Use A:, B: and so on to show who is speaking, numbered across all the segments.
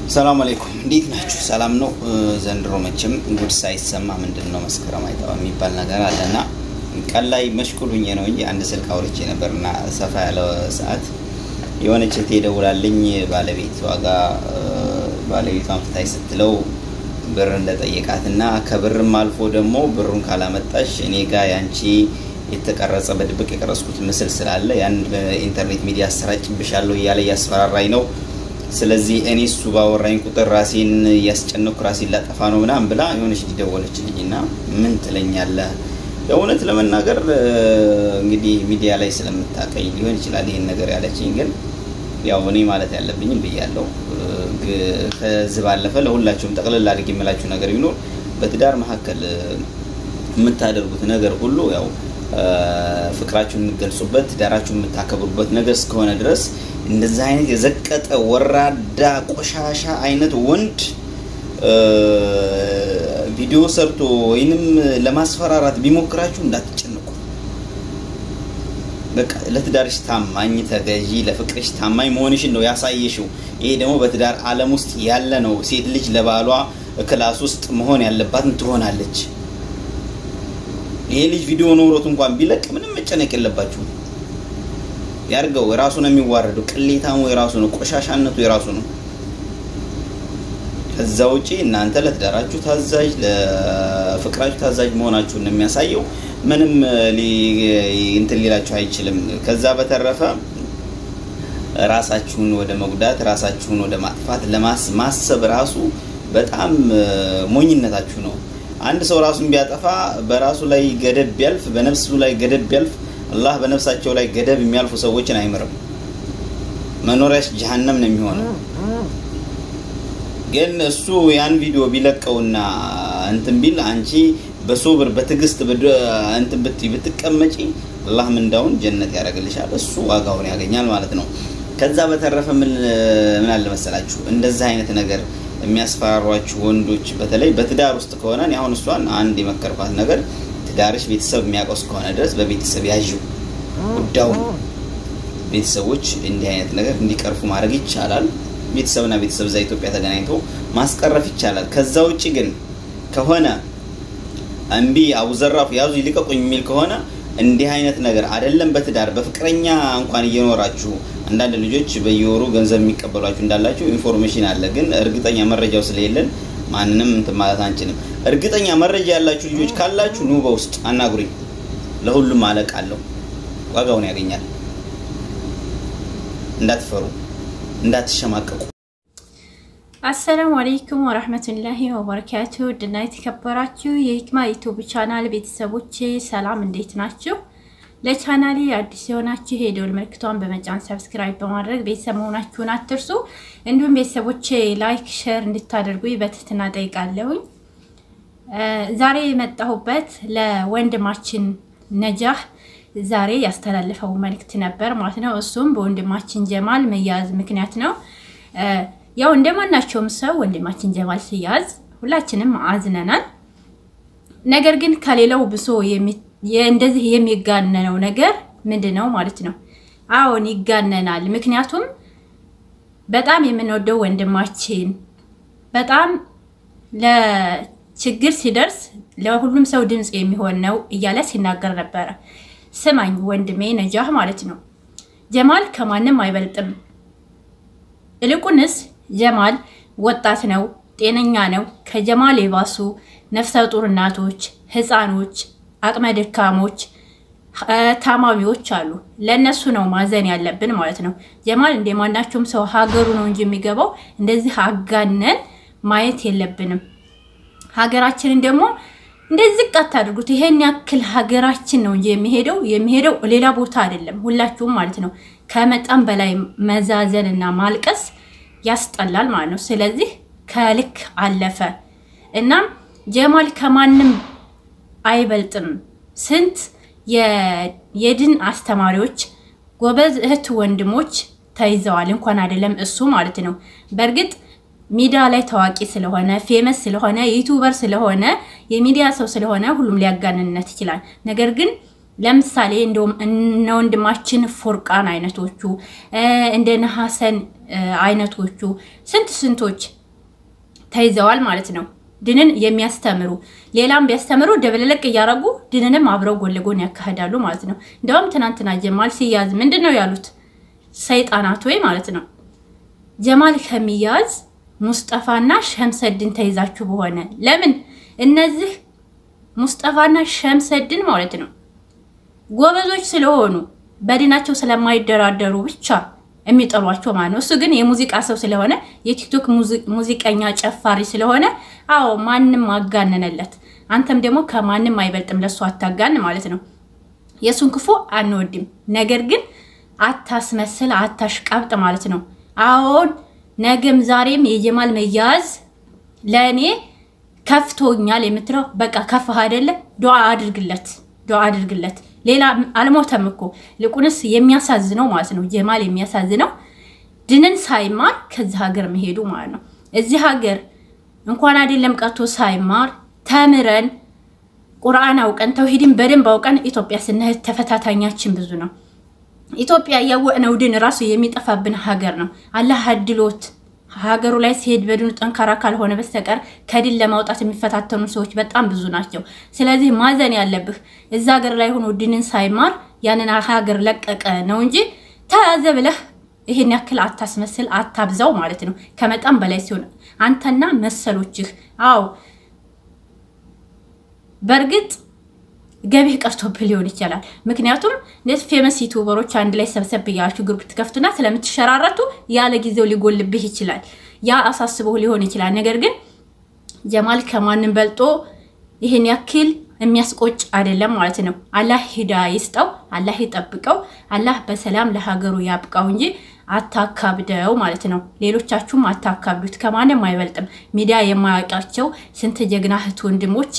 A: ሰላም አለይኩም እንዴት ናችሁ? ሰላም ነው። ዘንድሮ መቼም ጉድ ሳይሰማ ምንድን ነው መስከረም አይጠባ የሚባል ነገር አለና ቀን ላይ መሽኩሉኝ ነው እንጂ አንድ ስልክ አውርቼ ነበርና ሰፋ ያለ ሰዓት የሆነች እህቴ ደውላልኝ ባለቤት ዋጋ ባለቤቷን ፍታይ ስትለው ብር እንደጠየቃት እና ከብርም አልፎ ደግሞ ብሩን ካላመጣሽ እኔ ጋር ያንቺ የተቀረጸ በድብቅ የቀረጽኩት ምስል ስላለ ያን በኢንተርኔት ሚዲያ አሰራጭብሻለሁ እያለ እያስፈራራኝ ነው። ስለዚህ እኔ እሱ ባወራኝ ቁጥር ራሴን እያስጨነኩ ራሴን ላጠፋ ነው ምናምን ብላ የሆነች ደወለችልኝ እና ምን ትለኛለህ? እውነት ለመናገር እንግዲህ ሚዲያ ላይ ስለምታቀኝ ሊሆን ይችላል ይሄን ነገር ያለችኝ፣ ግን ያው እኔ ማለት ያለብኝም ብያለሁ። ከዚህ ባለፈ ለሁላችሁም ጠቅልል አድርጌ የምላችሁ ነገር ቢኖር በትዳር መካከል የምታደርጉት ነገር ሁሉ ያው ፍቅራችሁን የምትገልጹበት ትዳራችሁን የምታከብሩበት ነገር እስከሆነ ድረስ እንደዚህ አይነት የዘቀጠ ወራዳ ቆሻሻ አይነት ወንድ ቪዲዮ ሰርቶ ወይንም ለማስፈራራት ቢሞክራችሁ እንዳትጨንቁ። በቃ ለትዳርሽ ታማኝ ተገዢ፣ ለፍቅርሽ ታማኝ መሆንሽን ነው ያሳየሽው። ይሄ ደግሞ በትዳር ዓለም ውስጥ ያለ ነው። ሴት ልጅ ለባሏ ክላስ ውስጥ መሆን ያለባትን ትሆናለች። ይሄ ልጅ ቪዲዮ ኖሮት እንኳን ቢለቅ ምንም መጨነቅ የለባችሁ። ያርገው፣ የራሱ ነው የሚዋረደው። ቅሌታሙ የራሱ ነው፣ ቆሻሻነቱ የራሱ ነው። ከዛ ውጪ እናንተ ለትዳራችሁ ታዛዥ፣ ለፍቅራችሁ ታዛዥ መሆናችሁን የሚያሳየው ምንም እንትን ሊላችሁ አይችልም። ከዛ በተረፈ ራሳችሁን ወደ መጉዳት፣ ራሳችሁን ወደ ማጥፋት ለማሰብ ራሱ በጣም ሞኝነታችሁ ነው። አንድ ሰው ራሱን ቢያጠፋ በራሱ ላይ ገደብ ቢያልፍ፣ በነፍሱ ላይ ገደብ ቢያልፍ አላህ በነፍሳቸው ላይ ገደብ የሚያልፉ ሰዎችን አይምርም። መኖሪያሽ ጀሀነም ነው የሚሆነው። ግን እሱ ያን ቪዲዮ ቢለቀውና እንትን ቢል አንቺ በሶብር በትዕግስት እንትን ብትይ ብትቀመጪ አላህ ምንዳውን ጀነት ያደርግልሻል። እሱ ዋጋውን ያገኛል ማለት ነው። ከዛ በተረፈ ምን ምን አለ መሰላችሁ እንደዚህ አይነት ነገር የሚያስፈራሯችሁ ወንዶች በተለይ በትዳር ውስጥ ከሆነ እኔ አሁን እሷን አንድ የመከርኳት ነገር ትዳርሽ ቤተሰብ የሚያውቀው እስከሆነ ድረስ በቤተሰብ ያዥው ጉዳዩን። ቤተሰቦች እንዲህ አይነት ነገር እንዲቀርፉ ማድረግ ይቻላል። ቤተሰብና ቤተሰብ እዛ ኢትዮጵያ ተገናኝቶ ማስቀረፍ ይቻላል። ከዛ ውጭ ግን ከሆነ እምቢ አቡዘራፍ ያዙ ይልቀቁኝ የሚል ከሆነ እንዲህ አይነት ነገር አይደለም በትዳር በፍቅረኛ እንኳን እየኖራችሁ አንዳንድ ልጆች በየወሩ ገንዘብ የሚቀበሏችሁ እንዳላችሁ ኢንፎርሜሽን አለ። ግን እርግጠኛ መረጃው ስለሌለን ማንንም እንትን ማለት አንችልም። እርግጠኛ መረጃ ያላችሁ ልጆች ካላችሁ ኑ በውስጥ አናግሩኝ። ለሁሉም አለቃ አለው፣ ዋጋውን ያገኛል። እንዳትፈሩ፣ እንዳትሸማቀቁ።
B: አሰላሙ አለይኩም ወረህመቱላሂ ወበረካቱ ድና የተከበራችሁ የሂክማ ዩቱብ ቻናል ቤተሰቦቼ ሰላም፣ እንዴት ናችሁ? ለቻናሌ አዲስ የሆናችሁ የደወል ምልክቷን በመጫን ሰብስክራይብ በማድረግ ቤተሰብ መሆናችሁን አትርሱ። እንዲሁም ቤተሰቦቼ ላይክ፣ ሼር እንድታደርጉ በትህትና ጠይቃለሁኝ። ዛሬ የመጣሁበት ለወንድማችን ነጃህ ዛሬ ያስተላለፈው መልእክት ነበር ማለት ነው። እሱም በወንድማችን ጀማል መያዝ ምክንያት ነው። ያው እንደማናቸውም ሰው ወንድማችን ጀማል ሲያዝ ሁላችንም አዝነናል። ነገር ግን ከሌላው ብሶ እንደዚህ የሚጋነነው ነገር ምንድን ነው ማለት ነው? አዎን ይጋነናል። ምክንያቱም በጣም የምንወደው ወንድማችን በጣም ለችግር ሲደርስ ለሁሉም ሰው ድምፅ የሚሆን ነው እያለ ሲናገር ነበረ። ስማኝ ወንድሜ ነጃህ ማለት ነው፣ ጀማል ከማንም አይበልጥም። ይልቁንስ ጀማል ወጣት ነው፣ ጤነኛ ነው። ከጀማል የባሱ ነፍሰ ጡር እናቶች፣ ህፃኖች፣ አቅመ ደካሞች፣ ታማሚዎች አሉ። ለእነሱ ነው ማዘን ያለብን ማለት ነው። ጀማል እንደማናቸውም ሰው ሀገሩ ነው እንጂ የሚገባው እንደዚህ አጋነን ማየት የለብንም። ሀገራችንን ደግሞ እንደዚህ ዝቅ አታድርጉት። ይሄን ያክል ሀገራችን ነው እንጂ የሚሄደው የሚሄደው ሌላ ቦታ አይደለም። ሁላችሁም ማለት ነው ከመጠን በላይ መዛዘን እና ማልቀስ ያስጠላል ማለት ነው። ስለዚህ ከልክ አለፈ። እናም ጀማል ከማንም አይበልጥም። ስንት የድን አስተማሪዎች ጎበዝ እህት ወንድሞች ተይዘዋል። እንኳን አይደለም እሱ ማለት ነው። በእርግጥ ሚዲያ ላይ ታዋቂ ስለሆነ ፌመስ ስለሆነ ዩቱበር ስለሆነ የሚዲያ ሰው ስለሆነ ሁሉም ሊያጋንነት ይችላል። ነገር ግን ለምሳሌ እንደውም እነ ወንድማችን ፎርቃን አይነቶቹ እንደ ነሐሰን አይነቶቹ ስንት ስንቶች ተይዘዋል ማለት ነው። ድንን የሚያስተምሩ ሌላም ቢያስተምሩ ደበለለቅ እያደረጉ ድንንም አብረው ጎን ለጎን ያካሂዳሉ ማለት ነው። እንደውም ትናንትና ጀማል ሲያዝ ምንድን ነው ያሉት ሰይጣናት ወይ ማለት ነው ጀማል ከሚያዝ ሙስጠፋና ሸምሰድን ተይዛችሁ በሆነ ለምን እነዚህ ሙስጠፋና ሸምሰድን ማለት ነው ጎበዞች ስለሆኑ በዲናቸው ስለማይደራደሩ ብቻ የሚጠሏቸው ማለት ነው። እሱ ግን የሙዚቃ ሰው ስለሆነ የቲክቶክ ሙዚቀኛ ጨፋሪ ስለሆነ አዎ ማንም አጋነነለት። አንተም ደግሞ ከማንም አይበልጥም፣ ለሱ አታጋን ማለት ነው። የእሱን ክፉ አንወድም፣ ነገር ግን አታስመስል፣ አታሽቃብጥ ማለት ነው። አዎን ነገም ዛሬም የጀማል መያዝ ለእኔ ከፍቶኛል የምትለው በቃ ከፍህ አይደለ? ዱዓ አድርግለት፣ ዱዓ አድርግለት። ሌላ አልሞተም እኮ ልቁንስ የሚያሳዝነው ማለት ነው ጀማል የሚያሳዝነው ድንን ሳይማር ከዚህ ሀገር መሄዱ ማለት ነው። እዚህ ሀገር እንኳን አይደለም ቀርቶ ሳይማር ተምረን ቁርአን አውቀን ተውሂድን በደንብ አውቀን ኢትዮጵያ ስንሄድ ተፈታታኛችን ብዙ ነው። ኢትዮጵያ እያወቅነው ድን ራሱ የሚጠፋብን ሀገር ነው። አላህ አድሎት ሀገሩ ላይ ሲሄድ በድኑ ጠንካራ ካልሆነ በስተቀር ከድን ለማውጣት የሚፈታተኑ ሰዎች በጣም ብዙ ናቸው። ስለዚህ ማዘን ያለብህ እዛ ሀገር ላይ ሆኖ ድንን ሳይማር ያንን ሀገር ለቀቀ ነው እንጂ ተያዘ ብለህ ይሄን ያክል አታስመስል፣ አታብዛው ማለት ነው። ከመጣም በላይ ሲሆን አንተና መሰሎችህ አዎ በእርግጥ ገቢህ ቀርቶብህ ሊሆን ይችላል። ምክንያቱም እነዚህ ፌመስ ዩቱበሮች አንድ ላይ ሰብሰብ እያላችሁ ግሩፕ ትከፍቱና ስለምትሸራረቱ ያለ ጊዜው ሊጎልብህ ይችላል። ያ አሳስበው ሊሆን ይችላል። ነገር ግን ጀማል ከማንም በልጦ ይህን ያክል የሚያስቆጭ አይደለም ማለት ነው። አላህ ሂዳ ይስጠው፣ አላህ ይጠብቀው፣ አላህ በሰላም ለሀገሩ ያብቃው እንጂ አታካብደው ማለት ነው። ሌሎቻችሁም አታካብዱት። ከማንም አይበልጥም። ሚዲያ የማያውቃቸው ስንት ጀግና እህት ወንድሞች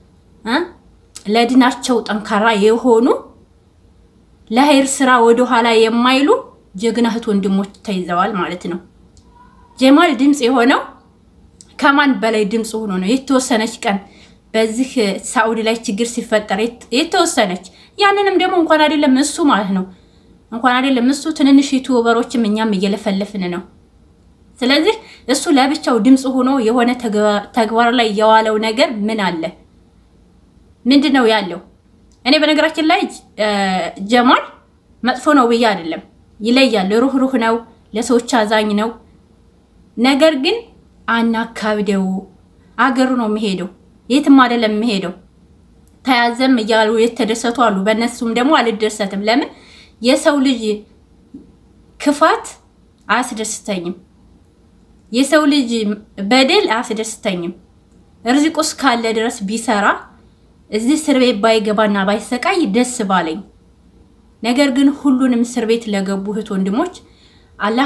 B: ለድናቸው ጠንካራ የሆኑ ለሀይር ስራ ወደኋላ የማይሉ ጀግና እህት ወንድሞች ተይዘዋል ማለት ነው። ጀማል ድምፅ የሆነው ከማን በላይ ድምፅ ሆኖ ነው? የተወሰነች ቀን በዚህ ሳኡዲ ላይ ችግር ሲፈጠር የተወሰነች ያንንም ደግሞ እንኳን አይደለም እሱ ማለት ነው እንኳን አይደለም እሱ ትንንሽ ዩቱበሮችም እኛም እየለፈለፍን ነው። ስለዚህ እሱ ለብቻው ድምፅ ሆኖ የሆነ ተግባር ላይ የዋለው ነገር ምን አለ? ምንድን ነው ያለው? እኔ በነገራችን ላይ ጀማል መጥፎ ነው ብዬ አይደለም፣ ይለያል። ሩህሩህ ነው፣ ለሰዎች አዛኝ ነው። ነገር ግን አናካብደው። አገሩ ነው የሚሄደው፣ የትም አይደለም የሚሄደው። ተያዘም እያሉ የተደሰቱ አሉ። በእነሱም ደግሞ አልደሰትም። ለምን የሰው ልጅ ክፋት አያስደስተኝም። የሰው ልጅ በደል አያስደስተኝም። ርዚቁስ ካለ ድረስ ቢሰራ እዚህ እስር ቤት ባይገባና ባይሰቃይ ደስ ባለኝ። ነገር ግን ሁሉንም እስር ቤት ለገቡ እህት ወንድሞች አላህ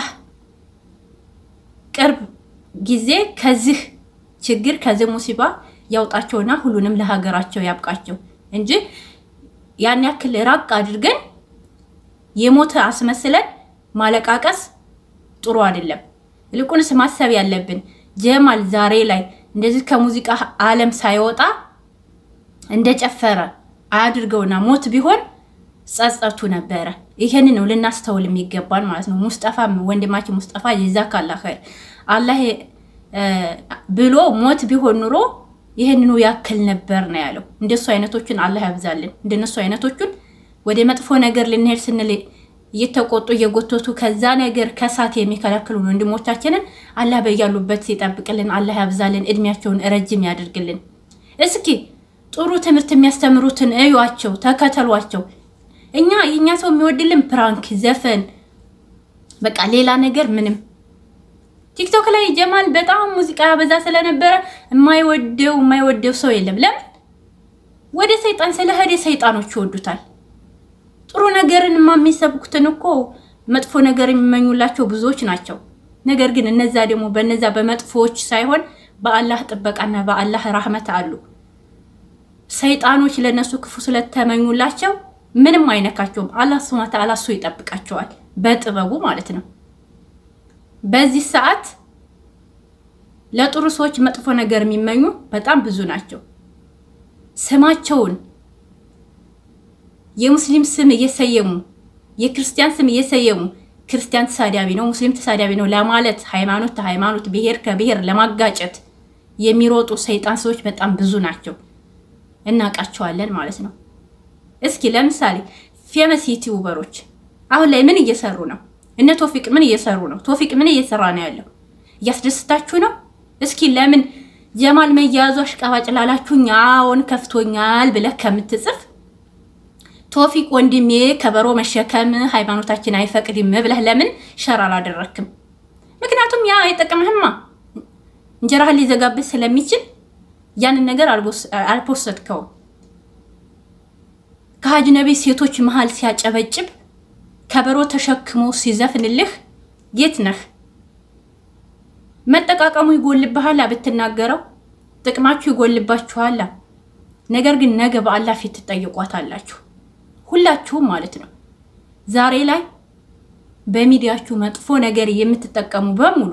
B: ቅርብ ጊዜ ከዚህ ችግር ከዚህ ሙሲባ ያውጣቸውና ሁሉንም ለሀገራቸው ያብቃቸው እንጂ ያን ያክል ራቅ አድርገን የሞተ አስመስለን ማለቃቀስ ጥሩ አይደለም። ይልቁንስ ማሰብ ያለብን ጀማል ዛሬ ላይ እንደዚህ ከሙዚቃ ዓለም ሳይወጣ እንደጨፈረ አያድርገውና ሞት ቢሆን ጸጸቱ ነበረ። ይሄን ነው ልናስተውል የሚገባን ማለት ነው። ሙስጠፋ ወንድማችን ሙስጠፋ ጀዛከላ ኸይር አላህ ብሎ ሞት ቢሆን ኑሮ ይህንኑ ያክል ነበር ነው ያለው። እንደሱ አይነቶቹን አላህ ያብዛልን። እንደነሱ አይነቶቹን ወደ መጥፎ ነገር ልንሄድ ስንል እየተቆጡ እየጎተቱ ከዛ ነገር ከሳት የሚከለክሉን ወንድሞቻችንን አላህ በያሉበት ይጠብቅልን። አላህ ያብዛልን፣ እድሜያቸውን ረጅም ያደርግልን። እስኪ ጥሩ ትምህርት የሚያስተምሩትን እዩዋቸው፣ ተከተሏቸው። እኛ የእኛ ሰው የሚወድልን ፕራንክ፣ ዘፈን፣ በቃ ሌላ ነገር ምንም። ቲክቶክ ላይ ጀማል በጣም ሙዚቃ ያበዛ ስለነበረ የማይወደው የማይወደው ሰው የለም። ለምን ወደ ሰይጣን ስለሄደ ሰይጣኖች ይወዱታል። ጥሩ ነገርን የሚሰብኩትን እኮ መጥፎ ነገር የሚመኙላቸው ብዙዎች ናቸው። ነገር ግን እነዛ ደግሞ በነዛ በመጥፎዎች ሳይሆን በአላህ ጥበቃና በአላህ ራህመት አሉ። ሰይጣኖች ለነሱ ክፉ ስለተመኙላቸው ምንም አይነካቸውም። አላህ ሱብሃነሁ ወተዓላ እሱ ይጠብቃቸዋል በጥበቡ ማለት ነው። በዚህ ሰዓት ለጥሩ ሰዎች መጥፎ ነገር የሚመኙ በጣም ብዙ ናቸው። ስማቸውን የሙስሊም ስም እየሰየሙ የክርስቲያን ስም እየሰየሙ ክርስቲያን ተሳዳቢ ነው፣ ሙስሊም ተሳዳቢ ነው ለማለት ሃይማኖት ከሃይማኖት ብሔር ከብሔር ለማጋጨት የሚሮጡ ሰይጣን ሰዎች በጣም ብዙ ናቸው፣ እናውቃቸዋለን ማለት ነው። እስኪ ለምሳሌ ፌመስ ዩቲዩበሮች አሁን ላይ ምን እየሰሩ ነው? እነ ቶፊቅ ምን እየሰሩ ነው? ቶፊቅ ምን እየሰራ ነው ያለው? እያስደስታችሁ ነው? እስኪ ለምን ጀማል መያዙ አሽቃባጭ ላላችሁኝ አዎን ከፍቶኛል ብለህ ከምትጽፍ ቶፊቅ ወንድሜ ከበሮ መሸከም ሃይማኖታችን አይፈቅድም ብለህ ለምን ሸር አላደረክም? ምክንያቱም ያ አይጠቅምህማ እንጀራህን ሊዘጋብህ ስለሚችል ያንን ነገር አልፖሰድከውም። ከአጅነቢ ሴቶች መሀል ሲያጨበጭብ ከበሮ ተሸክሞ ሲዘፍንልህ የት ነህ? መጠቃቀሙ ይጎልብሃል ብትናገረው፣ ጥቅማችሁ ይጎልባችኋላ። ነገር ግን ነገ በአላህ ፊት ትጠይቋታላችሁ፣ ሁላችሁም ማለት ነው። ዛሬ ላይ በሚዲያችሁ መጥፎ ነገር የምትጠቀሙ በሙሉ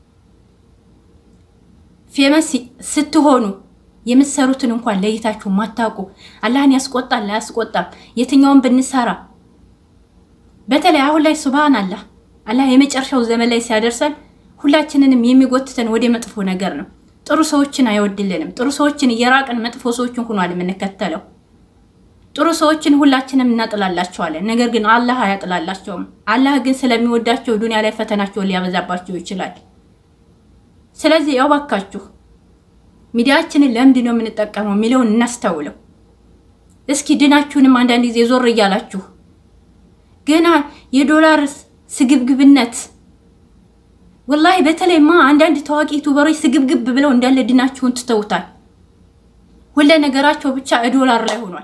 B: ፌመስ ስትሆኑ የምትሰሩትን እንኳን ለይታችሁ ማታውቁ አላህን ያስቆጣል አያስቆጣም፣ የትኛውን ብንሰራ በተለይ አሁን ላይ ሱብሃን አላህ አላህ የመጨረሻው ዘመን ላይ ሲያደርሰን ሁላችንንም የሚጎትተን ወደ መጥፎ ነገር ነው። ጥሩ ሰዎችን አይወድልንም። ጥሩ ሰዎችን እየራቅን መጥፎ ሰዎችን ሆኗል የምንከተለው። ጥሩ ሰዎችን ሁላችንም እናጥላላቸዋለን። ነገር ግን አላህ አያጥላላቸውም። አላህ ግን ስለሚወዳቸው ዱንያ ላይ ፈተናቸውን ሊያበዛባቸው ይችላል። ስለዚህ ያው ባካችሁ ሚዲያችንን ለምንድን ነው የምንጠቀመው የሚለውን እናስተውለው። እስኪ ድናችሁንም አንዳንድ ጊዜ ዞር እያላችሁ ገና የዶላር ስግብግብነት ወላሂ በተለይማ አንዳንድ ታዋቂ ዩቱበሮች ስግብግብ ብለው እንዳለ ድናችሁን ትተውታል። ሁለ ነገራቸው ብቻ ዶላር ላይ ሆኗል።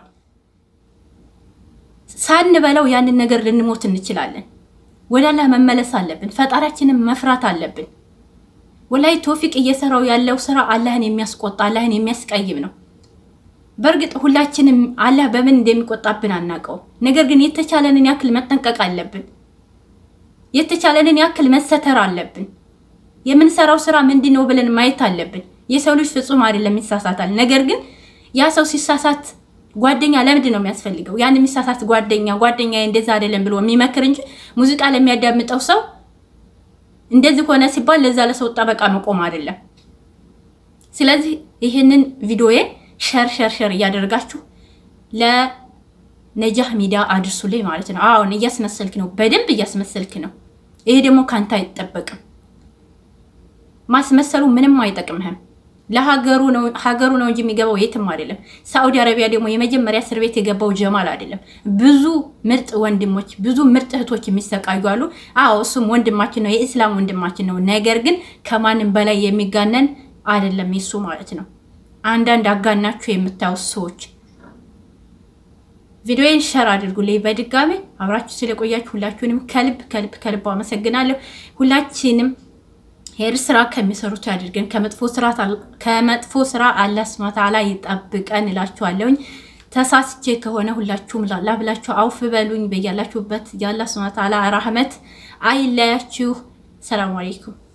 B: ሳንበለው ያንን ነገር ልንሞት እንችላለን። ወደ አላህ መመለስ አለብን። ፈጣሪያችንን መፍራት አለብን። ወላሂ ቶፊቅ እየሰራው ያለው ስራ አላህን የሚያስቆጣ አላህን የሚያስቀይም ነው። በእርግጥ ሁላችንም አላህ በምን እንደሚቆጣብን አናውቀው። ነገር ግን የተቻለንን ያክል መጠንቀቅ አለብን። የተቻለንን ያክል መሰተር አለብን። የምንሰራው ስራ ምንድን ነው ብለን ማየት አለብን። የሰው ልጅ ፍጹም አይደለም፣ ይሳሳታል። ነገር ግን ያ ሰው ሲሳሳት ጓደኛ ለምንድን ነው የሚያስፈልገው? ያን የሚሳሳት ጓደኛ ጓደኛ እንደዛ አይደለም ብሎ የሚመክር እንጂ ሙዚቃ ለሚያዳምጠው ሰው እንደዚህ ሆነ ሲባል ለዛ ለሰው ጠበቃ መቆም አይደለም። ስለዚህ ይህንን ቪዲዮዬ ሸር ሸር ሸር እያደረጋችሁ ለነጃህ ሚዲያ አድርሱልኝ ማለት ነው። አሁን እያስመሰልክ ነው፣ በደንብ እያስመሰልክ ነው። ይሄ ደግሞ ካንተ አይጠበቅም። ማስመሰሉ ምንም አይጠቅምህም። ለሀገሩ ነው ሀገሩ ነው እንጂ የሚገባው የትም አይደለም። ሳዑዲ አረቢያ ደግሞ የመጀመሪያ እስር ቤት የገባው ጀማል አይደለም። ብዙ ምርጥ ወንድሞች፣ ብዙ ምርጥ እህቶች የሚሰቃዩ አሉ። አዎ እሱም ወንድማችን ነው፣ የኢስላም ወንድማችን ነው። ነገር ግን ከማንም በላይ የሚጋነን አይደለም የሱ ማለት ነው። አንዳንድ አጋናችሁ የምታዩት ሰዎች ቪዲዮን ሸር አድርጉልኝ። በድጋሚ አብራችሁ ስለቆያችሁ ሁላችሁንም ከልብ ከልብ ከልብ አመሰግናለሁ። ሁላችንም ሄር ስራ ከሚሰሩት ያድርገን፣ ከመጥፎ ስራ አላህ ሱብሃነሁ ወተዓላ ይጠብቀን እላችኋለሁኝ። ተሳስቼ ከሆነ ሁላችሁም ላላ ብላችሁ አውፍ በሉኝ። በያላችሁበት የአላህ ሱብሃነሁ ወተዓላ ረህመት አይለያችሁ። ሰላም አለይኩም